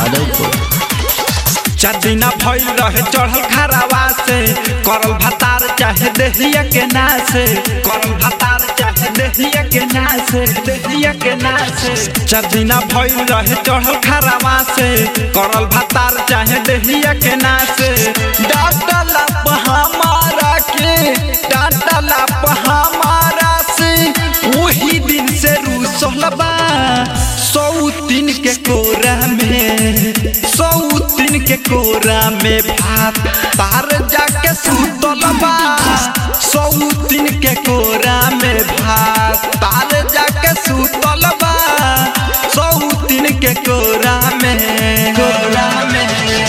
माधवपुर चार दिना भइल रहे चढ़ल खराबा से करल भतार चाहे देहिया के नासे करल भतार चाहे देहिया के नासे देहिया के नासे चार दिना भइल रहे चढ़ल खराबा से करल भतार चाहे देहिया के नासे डांटला प हमारा के डांटला प हमारा से वही दिन से रूसल बा सौ तीन के कोरा में सौ तीन के कोरा में भात तार जाके सुतल बा सौ तीन के कोरा में भात तार जाके सुतल बा सौ तीन के कोरा में कोरा में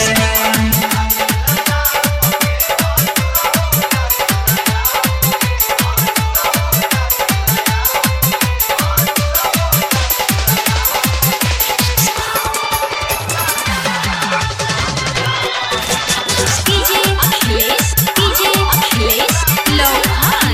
DJ Achilles, DJ Achilles, Lohan.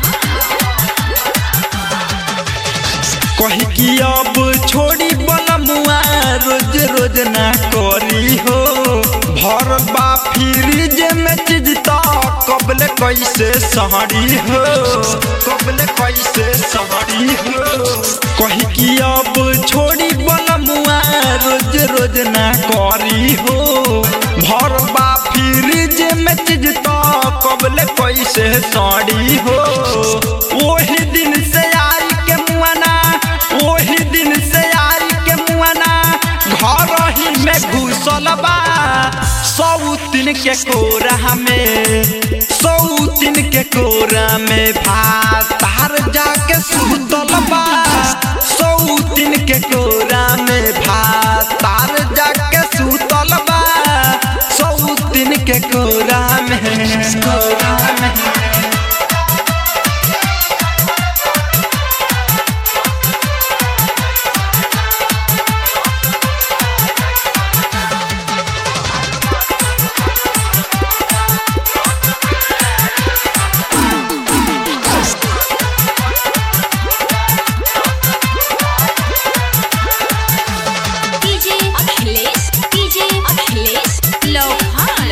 कही कि अब छोड़ी बनमुआ रोज रोज ना करी हो भरल बा फ्रिज में चीज तो कबले कैसे सहरी हो कबले कैसे सहरी हो कही कि अब छोड़ी बनमुआ रोज रोज ना करी हो भरल बा फ्रिज में चीज तो कबले कैसे सड़ी हो वही दिन से आई के मुआना वही दिन से आई के मुआना घर ही में घुसल बा सौ तीन के कोरा में सौ तीन के कोरा में भात तार जाके सुतल बा सौ तीन के कोरा में भात तार जाके सुतल बा सौ तीन के कोरा में कोरा में DJ Achilles, DJ Achilles, Lohan.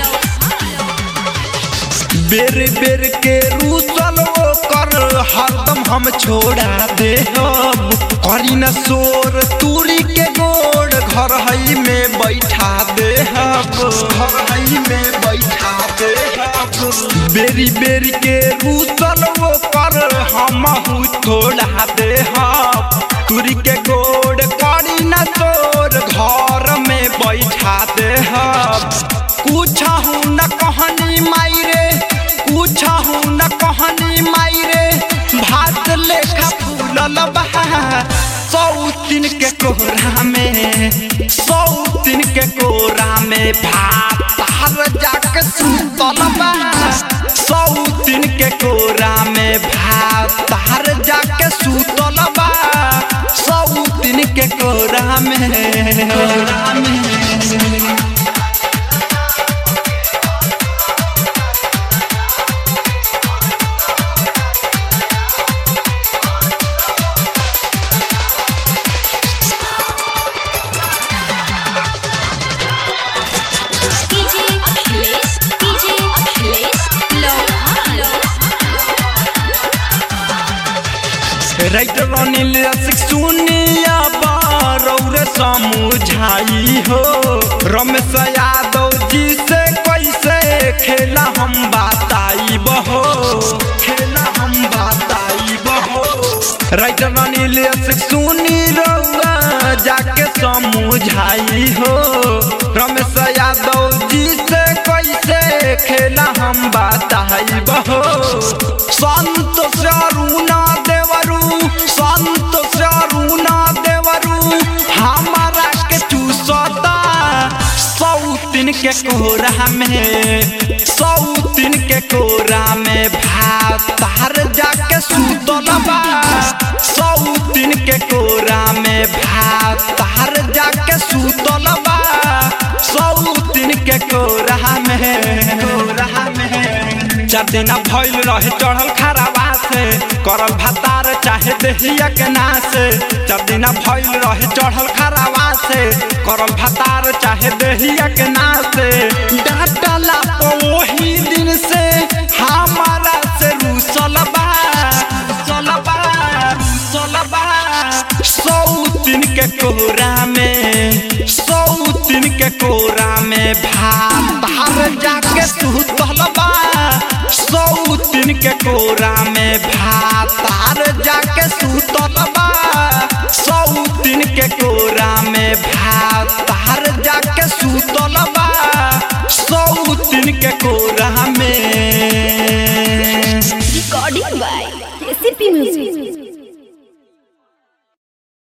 बेर बेर के रूसल कर हरदम हम छोड़ा दे हम करी न शोर तूरी के गोड़ घर हई में बैठा दे हम घर हई में बैठा दे हम बेरी बेरी के रूसल कर हम छोड़ा दे हम तूरी के गोड़ करी न शोर घर में बैठा दे हम कुछ हूँ न कहनी माई रे कुछ हूँ न कहनी माई रे भात लेखा फूलल बा सौ तीन के कोहरा में सौ तीन के कोहरा में भात तार जाके सुतल बा सौ तीन के कोहरा में भात तार जाके सुतल बा सौ तीन के कोहरा में कोहरा में DJ Achilles, DJ Achilles, Lohan. Writer Anil Rasik सुनिया बारौर समझाई हो रमेश यादव जी से कैसे खेला हम बताई बहो खेला हम बताई बहो राइटर अनिल रसिक सुनी रौआ जाके समझाई हो रमेश यादव जी से कैसे खेला हम बताई बहो संतोष अरुणा देवरू संतोष अरुणा देवरू हमारा के चूसता सौ तीन के कोरा में सौ तीन के कोरा में भात तार जाके सुतल बा सौ तीन के कोरा में भात तार जाके सुतल बा सौ तीन के कोरा में कोरा में चार दिन भइल रहे चढ़ल खराबा से करल भातार चाहे देहिया के नास चार दिन भइल रहे चढ़ल खरावा से करल भातार चाहे देहिया के नास डांटला तो वही दिन से हमारा से रूसल बा रूसल बा रूसल बा सौ दिन के कोरा में सौ दिन के कोरा में भात हर जाके सुतल बा सौ दिन के कोरा में भात हर जाके सुतल बा सौ दिन के कोरा में भात हर जाके सुतल बा सौ दिन के कोरा में Recording by KCP Music.